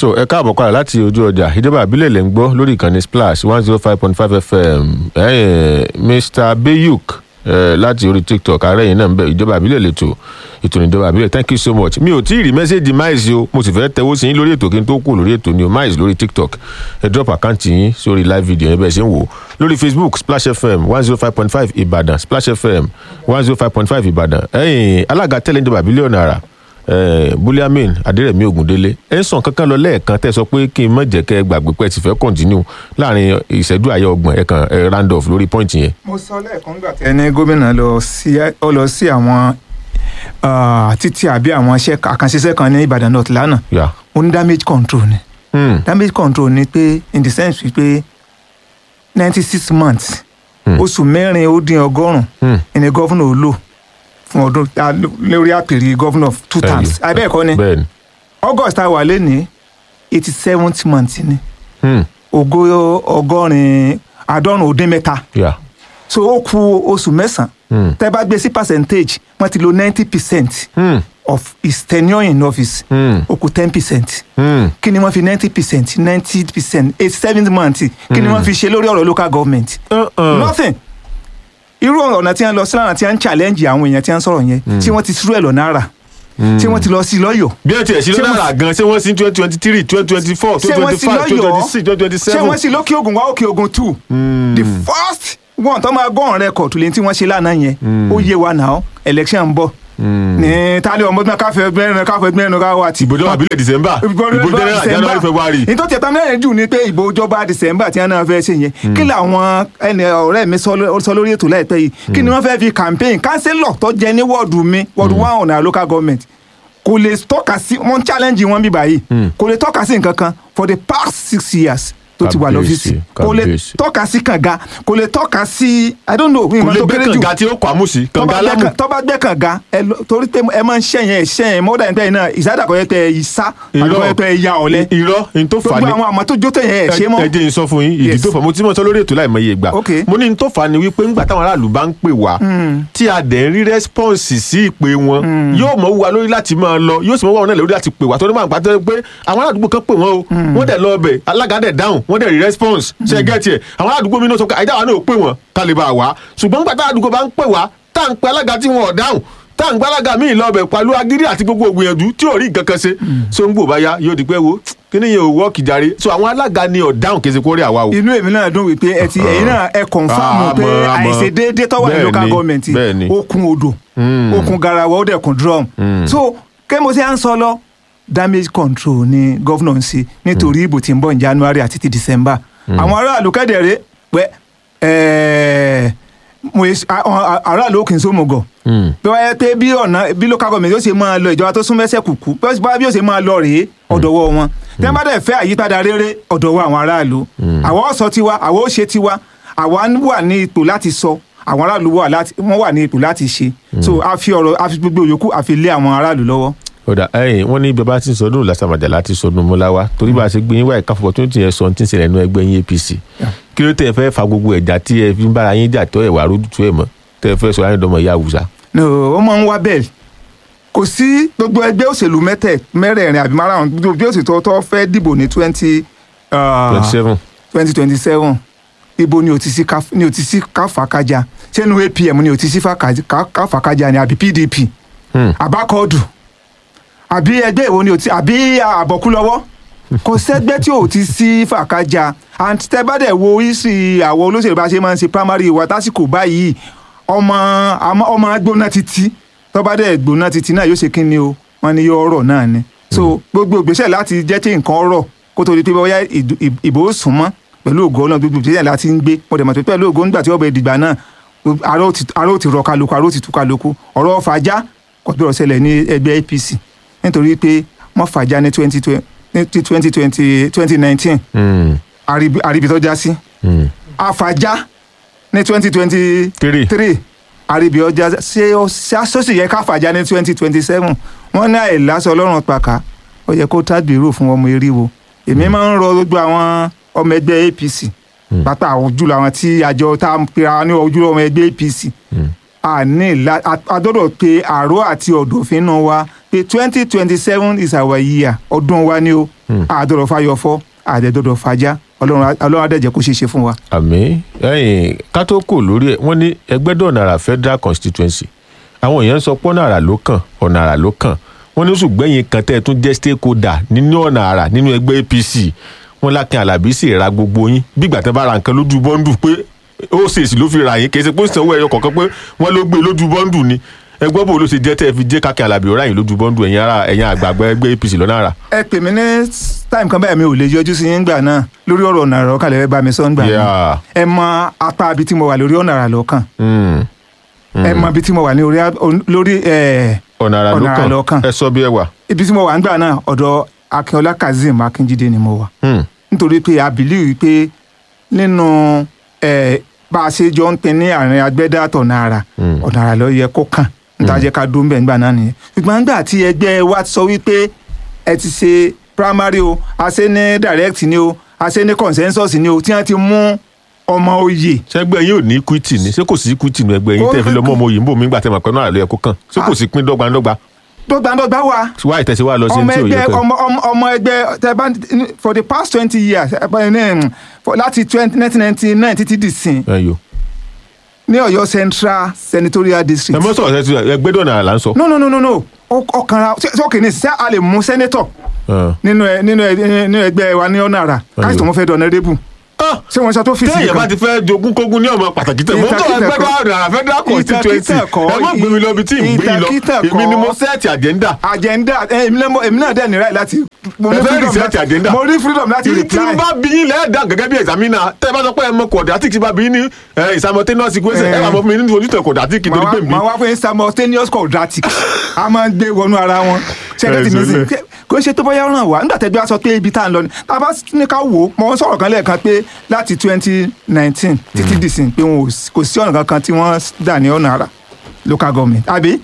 tó ẹ káàbọ̀ padà láti ojú ọjà ìjọba àbílẹ̀ lè ń gbọ́ lórí ìkànnì splash one zero five point five fm ẹ̀yìn mr bayuk eh, láti orí tiktok ààrẹ yìí náà ń bẹ ìjọba àbílẹ̀ lẹ́tọ̀ ètò ìjọba àbílẹ̀ thank you so much mi ò tí ì rí mẹ́sẹ̀gì miles o mo sì fẹ́ tẹ̀wọ́ sí yín lórí ètò kí n tó kù lórí ètò ni o miles lórí tiktok ẹ drop àkáǹtì yín sórí live video yẹn bẹ́ẹ̀ ṣe ń wò lórí facebook splash fm one zero five point five ìbàdàn splash fm one zero five point five ìbàdàn ẹ̀yìn alága tẹ́lẹ̀ ìjọba àbílẹ̀ ọ̀nà àrà buliamin adérẹ̀mí ògúndélé ẹ ń sàn kankan lọ lẹ́ẹ̀kan tẹ́ sọ pé kí n má jẹ́ kẹ́ ẹ gbàgbé pé ẹ ti fẹ́ kọ́ntínú láàrin ìṣẹ́jú àyẹ ọgbọ̀n ẹ kàn ẹ randolph lórí pọ́ìntì yẹn. mo sọ lẹ́ẹ̀kan gbà tẹ́ ẹni gómìnà lọ sí ọ lọ sí àwọn ah, títí àbí àwọn iṣẹ́ àkànṣiṣẹ́ kan ní ìbàdàn north lánàá yà ó ní damage control ni Hmm, damage control ni pé in the sense wípé ninety six months Hmm. oṣù mẹ́rin ó dín ọgọ́rùn-ún hmm, ẹni gọ́fúnà ó lò fún ọdún ah, lórí àpèrè gọ́fúnà two Bẹ́ẹ̀ni. times abẹ́ẹ̀kọ́ ni bẹ́ẹ̀ni august tá a wà lẹ́ni eighty seventh month ni hmm, ògo ọgọ́rin àádọ́rùn ó dín mẹ́ta yà so ó ku oṣù mẹ́sàn-án hmm, tẹ́ bá gbé sí percentage wọ́n ti lo ninety percent hmm, of his tenure in office hmm, ó kù ten percent hmm, kí ni wọ́n fi ninety percent ninety percent eighty seven month kí ni wọ́n fi ṣe lórí ọ̀rọ̀ local government uh-uh. nothing irú ọ̀nà tí wọ́n lọ sí lánàá tí wọ́n ń challenge àwọn èèyàn tí wọ́n ń sọ̀rọ̀ yẹn tí wọ́n ti sírú ẹ̀ lọ náírà tí wọ́n ti lọ sí lọ́yọ̀ọ́ bí ẹ tiẹ̀ sí Ṣé lọ́dà wọ́n- rà gan ṣé wọ́n sí twenty twenty three twenty twenty four ṣé twenty wọ́n twenty sí five twenty lọ́yọ̀ọ́ twenty six twenty twenty ṣé seven. wọ́n sí lókè ogun wá òkè ogun two the first one tó máa gọ́ọ̀rùn rẹ́kọ̀tù lẹ́yìn tí wọ́n ṣe lánàá yẹn ó yé wa náà election ń bọ̀ ní tálẹ̀ ọmọdún káfẹ́ ẹgbẹ́rin káfẹ́ ẹgbẹ́rin káwọ́ àti ìbòjọ́ àbílẹ̀ december ìbò general january february. ní tó tiẹ̀ tán mẹ́rin jù ni pé ìbò ìjọba december tí wọ́n náà fẹ́ ṣe yẹn kí làwọn ẹni ọ̀rẹ́ mi sọ ló- sọ lórí ètò láìpẹ́ yìí kí ni wọ́n fẹ́ fi campaign councillor tó jẹ ní wọ́ọ̀dù mi wọ́ọ̀dù one ọ̀nà local government kò lè tọ́ka sí wọ́n challenge wọn bí báyìí kò lè tọ́ka sí nǹkan kan for the past six years tó ti wà Kábíyèsí, lọ́fíìsì kò lè kábíyèsí. tọ́ka sí kànga kò lè tọ́ka sí i don't know kò ìmọ̀ lè tó gbé kéré jù kànga tí ó kọ́ àmúsí kànga alámù. tọ́ba gbẹ́ kànga ẹ lọ- torí pé ẹ máa ń ṣẹ̀yìn ẹ̀ ṣẹ̀yìn mọ́dà nípa ẹ̀ náà ìsádàkọ̀ yẹn pé ẹ ìsá àdúgbò yẹn pé ẹ ya ọ̀lẹ irọ́ n tó fà gbogbo ní àwọn àmọ́ tó jó tẹ̀yìn ẹ̀ ṣe mọ́ ẹ jẹ́ n sọ fún yín ìdí Yes. tó fà mo ti mọ̀ sọ lórí ètò láìmọye ìgbà Okay. mo ní n tó fà ní wípé ńgbà táwọn aráàlú bá ń pè wá tí a dẹ̀ ń rí rẹ́spọ́ǹsì sí ìpè wọn yóò mọ̀ wá lórí láti máa lọ yóò sì mọ̀ wá wọn náà lórí láti pè wá torí máa ń pàtó pé àwọn aládùúgbò kan pè wọ́n o wọ́n dẹ̀ lọ ọbẹ̀ alága dẹ̀ dáhùn wọ́n dẹ̀ rí rẹ́spọ́ǹsì ṣe é gẹ́tì ẹ̀ àwọn aládùúgbò mi náà sọ pé àìdá wa náà ò pè wọ́n ká lè bá a wá ṣùgbọ́n ńgbà táwọn aládùúgbò bá ń pè wá tá à ń pe alága tí wọn ò dáhùn tá à ń gbá alága míì lọ ọbẹ̀ pẹ̀lú agídí àti gbogbo ògbìyànjú tí ò rí nǹkan kan ṣe so ń gbò bá yá yóò di pé wo kíní yẹn ò wọ́ọ̀kì jàre so àwọn alága ni ọ̀dáhùn kì í ṣe kó rí àwa o. inú èmi náà dùn wípé ẹ ti ẹ̀yin náà ẹ kọ̀nfàmù Àmọ́, pé àmọ́. àìṣedéédé tó wà ní Bẹ́ẹ̀ni, local government bẹ́ẹ̀ni. ó kún odò ó kún garawa ó dẹ̀ kún drum so kẹ́mo sí à ń sọ lọ damage control ni gọ́vnọ̀ ń ṣe nítorí ìbò tí ń bọ̀ ní january àti ti december àwọn aráàlú kẹ́dẹ̀rẹ́ pẹ́ ẹ̀ẹ́ mo yẹ àwọn aráàlú ó kì í sómùgọ̀ bí wọ́n yẹ pé bí ọ̀nà bí local government yóò ṣe máa lọ ìjọba tó sún mẹ́sẹ̀ kùkú bí wọ́n bí yóò ṣe máa lọ rèé ọ̀dọ̀wọ́ wọn tí wọ́n bá dẹ̀ fẹ́ àyípadà rere ọ̀dọ̀wọ́ àwọn aráàlú àwa ó sọ tiwa àwa ó ṣe tiwa àwa wà ní ipò láti sọ àwọn aráàlú wà láti wọ́n wà ní ipò láti ṣe so a fi ọ̀rọ̀ a fi gbogbo yòókù a fi lé àwọn aráàlú lọ́wọ́. ọ̀dà ẹ̀yìn wọ́n ní bàbá tí ń sọdún làṣàmàjà láti sọdún mọ́láwá torí bá a ṣe gbé yín wáyé káfọ́ tó ń tiẹ̀ sọ tí ń ṣẹlẹ̀ nínú ẹgbẹ́ yín apc kí ló tẹ̀ fẹ́ fa gbogbo ẹ̀já tí ẹ fi ń bára yín jà tó ẹ̀ wà rúdùtù ẹ̀ mọ́ tẹ̀ fẹ́ sọ ayé dọ́mọ ìyá àwùsá. no ó máa ń wá bẹ́ẹ̀ kò sí gbogbo ẹgbẹ́ òṣèlú mẹ́tẹ̀ mẹ́rẹ̀ẹ̀rin àbí márùn-ún gbogbo bí òṣèlú tó fẹ́ dìbò ní twenty twenty seven twenty twenty seven ibo ni o ti sí ká- ni o ti sí káfàkájà sẹ́nu apm ni o ti sí fàkà- ká- káfàkájà ni àbí pdp àbákọ́ọ̀dù àbí ẹgbẹ́ ìwo ni o ti àbí àbọ̀kú lọ́wọ́ kò sẹ́gbẹ́ tí o ti sí fàkájà and tẹ́ bá dẹ̀ wo isi àwọn olóṣèlú bá ṣe máa ń ṣe primary wa tásìkò báyìí ọmọ àmọ́- ọmọ gbóná títí tó bá dẹ̀ gbóná títí náà yóò ṣe kí ni o wọ́n ní yóò rọ̀ náà ni so gbogbo ìgbésẹ̀ láti jẹ́ kí nǹkan rọ̀ kó tó di pé bóyá ìdù- ì- ìbò ó sún mọ́ pẹ̀lú ògo ọlọ́run gbogbo ìgbésẹ̀ láti ń gbé mo dẹ̀ mọ̀ pé pẹ̀lú ògo nígbà tí wọ́n bẹ dìgbà náà aró ti aró ti rọ kálukú aró ti tú kálukú ọ̀rọ̀ fàájà kò gbọ́dọ̀ ṣẹlẹ̀ ní ẹgbẹ́ apc nítorí pé wọ́n fàájà ní twenty twenty twenty twenty nineteen àríbi tó já sí àfàájà ní twenty twenty Three. three àríbi ọjà ṣé ó sọ́sì yẹ ká fàájà ní twenty twenty seven wọ́n ní àìlásọ ọlọ́run pàkà ó yẹ kó tágbèrò fún ọmọ eriwo èmi máa ń rọ gbogbo àwọn ọmọ ẹgbẹ́ apc pátá ojúlọ àwọn tí àjọ tá a pera ní ojúlọ ọmọ ẹgbẹ́ apc a ní ìlà a gbọ́dọ̀ pe àrò àti ọ̀dọ̀fín náà wa pé twenty twenty seven is our year ọdún wa ni o àdọ̀rọ̀ fayọ̀fọ́ àdẹ̀dọ̀dọ̀ fàájà ọlọ́run ọlọ́run adẹ́jẹ́ kó ṣeé ṣe fún wa. àmì ẹyìn kátó-kò lórí ẹ wọn ní ẹgbẹ́dọ̀nàrà federal constituency àwọn èèyàn sọ pé ọ̀nà àrà ló kàn ọ̀nà àrà ló kàn wọn ní oṣù gbẹ̀yìn kan tẹ́ ẹ tún jẹ́ stakeholder nínú ọ̀nà àrà nínú ẹgbẹ́ apc wọn lákin alábí sì ra gbogbo yín bí ìgbà tẹ́ bá ra nǹkan lójú bọ́ńdù pé ó ṣèṣì ló fi ra yín kì í ṣe pé ó sanwó ẹyọ kọ̀ọ̀kan pé wọ́n ló gbé lójú bọ́ńdù ni ẹgbẹ́ bò ló ṣe jẹ́ tẹ́ ẹ fi jẹ́ kákin alábí ọ̀rá yín lójú bọ́ńdù ẹ̀yin ara ẹ̀yin àgbààgbà ẹgbẹ́ apc lọ́nà àrà. ẹ pè mí ní time kan báyìí mi ò lè yọjú sí yín gbà náà lórí ọ̀rọ̀ ọ̀nà àrà ọ̀kan lẹ́fẹ̀ẹ́ bá mi sọ ń gbà náà Yeah. ẹ mọ apá ibi tí mo wà lórí ọ̀nà àrà lọ́kàn Mm. ẹ mọ ibi tí mo wà ní orí lórí ẹ, ọ̀nà àrà ọ̀nà àrà ló ló kàn kàn. ẹ sọ bí ẹ wà. ibi tí mo wà ń gbà náà ọ̀dọ̀ akínọlá kazeem akínjídé ni mo wà Hmm. nítorí pé a believe pé nínú ẹ, bá a ṣe jọ ń pin ní àárín agbẹ́dá àtọ̀nà àrà Mm. ọ̀nà àrà ló yẹ kó kàn níta jẹ́ ká dún bẹ́ẹ̀ nígbà náà nìyẹn ṣùgbọ́n nígbà tí ẹgbẹ́ wa sọ wípé ẹ ti ṣe primary o a ṣe ní direct ni o a ṣe ní consensus ni o tí wọ́n ti mú ọmọ oyè sẹgbẹ yín ò ní equity ni ṣé kò sí equity nu ẹgbẹ́ yín tẹ́ fi lọ mọ ọmọ òyìnbó mi gbà tẹ́ mọ̀ pé náà ló yẹ kó kàn ṣé kò sí pín dọ́gbandọ́gba dọ́gbandọ́gba wa wá ìtẹ̀sí wa lọ sí ọmọ ní tí ò yẹ ẹgbẹ́ kàn. ọmọ ọmọ ọmọ ẹgbẹ́ tẹ bá for the past twenty years ẹ bá ní um, for- láti nineteen ninety nine títí di sin ẹ yò ní Ọ̀yọ́ Central Senatorial ẹ District. mọ sọ̀rọ̀ sẹ́tù ẹgbẹ́ dọ̀nà là ń sọ. no no no no no Ó- ọkànra ṣé ṣé òkè ní ṣé a lè mú senator Ẹ. nínú ẹ nínú ẹ nínú ẹgbẹ́ wa ní ọ̀nà àrà káyọ̀ tó wọ́n fẹ́ dọ̀nà rébù Ah, ṣé wọ́n ṣe tó fèsì téèyàn bá ti fẹ́ jogún kógún ní ọmọ pàtàkì tẹ̀ mọ́ tó Ìtàkìtà ẹgbẹ́ kọ́. dọ̀nà federal constituency Ìtàkìtà kọ́. ẹ má gbé mi lọ ibi tí ì gbé yín lọ Ìtàkìtà kọ́. èmi ni mo sẹ́ẹ̀tì agenda. agenda ẹ, èmi náà mo- èmi náà dẹ̀ ní right láti mo Ẹ ní fẹ́ freedom research láti- agenda. mo ní freedom láti tí tí reply. n bá bí yín lẹ́ẹ̀dá gẹ́gẹ́ bí examiner tẹ́ ẹ bá sọ pé ẹ mọ quadratic tí bá bí yín ní ẹ, simultaneous equation ẹ Eh. wà mọ fún mi nínú ojútùú quadratic nítorí pé mi. màá wá fún yín simultaneous quadratic a máa ń gbé wọnú ara wọn ṣẹlẹ tí mi Ẹ sì kò ṣe tó bóyá ràn wá nígbà tẹ́gbẹ́ a sọ pé ibi tá à ń lọ ni tá a bá ní ká wò ó mo ń sọ̀rọ̀ kan lẹ́ẹ̀kan pé láti twenty nineteen títí dìsìn pé wọn ò sí- kò sí ọ̀nà kankan tí wọ́n dà ní ọ̀nà àrà local government àbí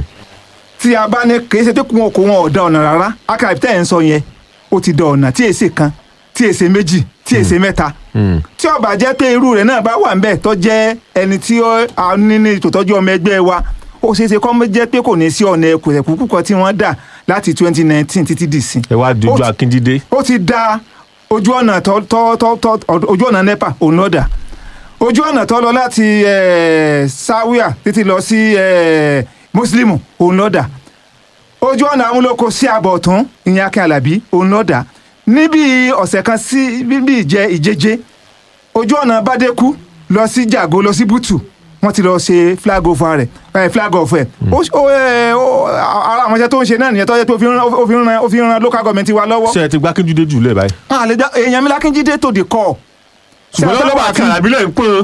tí a bá ní kì í ṣe pé wọn kò wọn ò da ọ̀nà rárá akara tẹ́ ẹ̀ ń sọ yẹn ó ti da ọ̀nà tí èsè kan tí èsè méjì tí èsè mẹ́ta tí ó bá jẹ́ pé irú rẹ̀ náà bá wà ń bẹ̀ tó jẹ́ ẹni tí ó a ní ní ìtòtọ́jú ọmọ ẹgbẹ́ wa ó ṣeé ṣe kó mọ́ jẹ́ pé kò ní sí ọ̀nà ẹ̀kùnkùn kan tí wọ́n dà láti twenty nineteen títí dì sí. ẹ wá dojú Ó ti- akíndídé. ó ti da ojú ọ̀nà tó tó tó tó ojú ọ̀nà nepa òun náà dà ojú ọ̀nà tó lọ láti eh, sáwíà títí lọ sí eh, mùsùlùmù òun náà dà ojú ọ̀nà amúlòkọ sí àbọ̀tún ìyẹn akin alábí òun náà dà níbi ọ̀sẹ̀ kan sí bíbí ìjẹ ìjẹjẹ ojú ọ̀nà bàdékù lọ sí jàgó lọ sí bùtù wọ́n ti lọ ṣe flag over rẹ̀ eh, flag off ẹ̀ ó ó, eh, ó, ara àwọn iṣẹ́ tó ń ṣe náà nìyẹn tó yẹ pé ó fi ń ran- ó fi ń ran ó fi ń ran local government wa lọ́wọ́ ṣé ẹ ti gbá kíndídé jù lẹ báyìí. a lè dá èèyàn mi lákínjídé tó di kọ́ ṣùgbọ́n lọ́wọ́ àti àràbílẹ̀ ń pọ́n.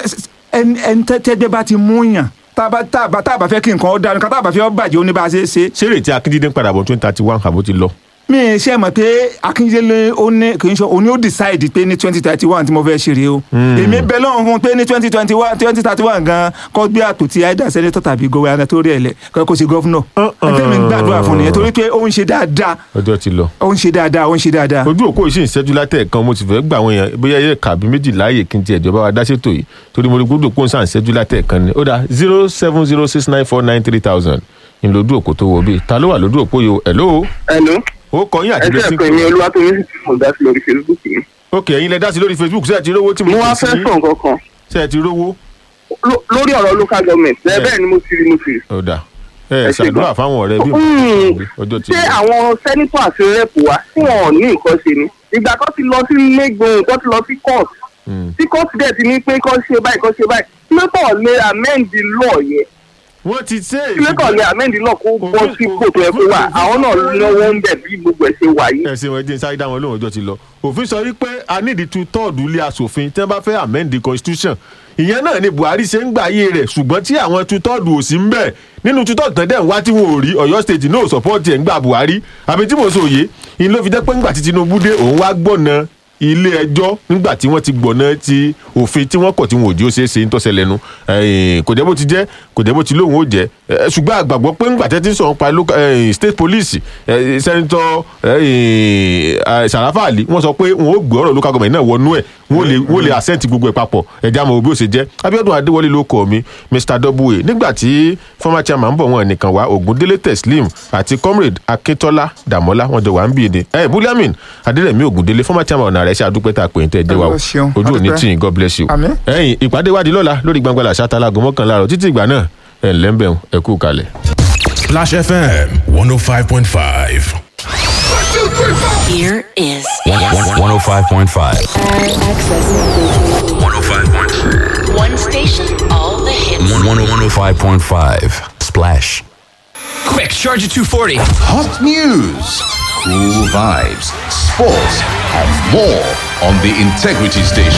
ẹni ẹni tẹ́gbẹ́ bá ti mú yàn tába tába tába fẹ́ kí nǹkan ó dáa nǹkan tába fẹ́ ó bàjẹ́ ó ní bá a ṣe é ṣe. ṣé rètí akíndídé ń padà bọ̀ twenty thirty one àbó ti lọ. mi ì ṣe mọ̀ pé akíndélé ó ní kì í ṣe òní ó decide pé ní twenty thirty one tí mo fẹ́ ṣe rèé o. èmi bẹ lọ́run fún un pé ní twenty twenty one twenty thirty one gan kọ́ gbé àpótí àìdá sẹ́nẹ́tọ̀ tàbí gọ́wé tó rí ẹ̀ lẹ̀ kọ́ kó ṣe gọ́fúnọ̀. ẹgbẹ́ mi ń gbàdúrà fún nìyẹn torí pé ó ń ṣe dáadáa ọjọ́ ti lọ. ó ń ṣe dáadáa ó ń ṣe dáadáa. ojú òkú ìṣe ìṣẹ́jú látẹ̀ẹ̀kan mo ti fẹ́ gbà àwọn èèyàn bóyá yẹ kàbí méjì láàyè kí n ti ẹ̀jọba wa dá ṣètò yìí torí mo rí gbódò kó ń sàn ìṣẹ́jú látẹ̀ẹ̀kan ni ó dá zero seven zero six nine four nine three thousand ní lójú òkú tó wọ bíi ta ló wà lójú òpó yìí o hello Hello. ó kọ yín àti ẹ lẹ́sìn jẹ́ pé mi olúwatóyún sì ti mọ̀ dá sí lórí facebook mi. ok ẹ̀yin lẹ dá sí lórí facebook ṣé ẹ ti rówó tí mo mo wá kì í sí fẹ́ yín? sọ nǹkan kan ṣé ẹ ti rówó Ló- lórí ọ̀rọ̀ local government ẹ Bẹ́ẹ̀. bẹ́ẹ̀ ni mo ti rí mo ti rí. ó dà ẹ Ẹ ṣe ṣàdúrà gan. fáwọn ọ̀rẹ́ bí Hmm, ọjọ́ ti ṣé lọ. àwọn sẹ́nitọ̀ àti rẹ́pù wa tí wọn ò ní nǹkan ṣe ni ìgbà kan ti lọ sí lẹ́gbọ̀n kan ti lọ sí court Hmm. tí court dẹ̀ ti ní pé kán ṣe báyìí kán ṣe báyìí kílótọ̀ lè amend the law yẹn wọ́n ti ṣe é kílótọ̀ lè amend the law kó bọ́ Òfin- sí kò tó yẹ kó wà òfin- àwọn náà lọ́wọ́ ń bẹ̀ bí gbogbo ẹ̀ ṣe wà yìí. ẹsìn wọn jẹ́ sáré dá wọn lóhùn ọjọ́ ti lọ òfin sọ wípé a ní ìdí two third ilé asòfin tí wọ́n bá fẹ́ amend the constitution ìyẹn náà ni buhari ṣe ń gbà ayé rẹ̀ ṣùgbọ́n tí àwọn two third ò sí ń bẹ̀ nínú two third tán dẹ̀ ń wá tí wọn ò rí ọ̀yọ́ state náà support ẹ̀ ń gbà buhari àbí tí mo sọ òye ìyẹn ló fi jẹ́ pé ńgbà tí tinubu dé òun wá gbọ̀nà ilé ẹjọ́ nígbà tí wọ́n ti gbọ̀nà ti òfin tí wọ́n kọ̀ tí wọn ò jí ó ṣeé ṣe ń tọ́sẹ̀ lẹ́nu ẹ̀yìn, kò jẹ́ bó ti jẹ́ kò jẹ́ bó ti lóun ó jẹ́ ẹ̀, ṣùgbọ́n àgbàgbọ́ pé ńgbà tẹ́tí sọ̀rọ̀ pa local- ẹ̀yìn, state police ẹ̀, sẹ́ńtọ́ ẹ̀yìn, ẹ̀, sàràfà àlì wọ́n sọ pé wọn ó gbé ọ̀rọ̀ local government náà wọnú ẹ̀ wọ́n lè wọ́n lè àsẹ́ǹtì gbogbo ẹ̀ papọ̀ ẹ̀já mọ̀ bí ó ṣe jẹ́ abiodun adéwọlé ló kọ́ mi mr w nígbà tí former chairman ń bọ̀ wọn nìkan wá ògúndélé teslim àti comrade akíntola dàmọ́lá wọn jọ wà ń bí ni ẹ buliamin adérẹ̀mí ògúndélé former chairman ọ̀nà rẹ̀ ṣe àdúpẹ́ tá a pè ń tẹ́ ẹ jẹ́ wa o Ẹ ṣeun, ojú òní àdúpẹ́. tí yín god bless you Àmín. ẹ̀yin ìpàdé wádìí lọ́la lórí gbangba làṣà talago mọ́kànlá rọ̀ títí ìgbà náà ẹ̀ ńlẹ́ ń bẹ̀ ẹ kú kalẹ̀. Splash FM 105.5. Here is 105.5. access. 105.5. One station, all the hits. 105.5. Splash. Quick, charge at 240. Hot news, cool vibes, sports, and more on the Integrity Station.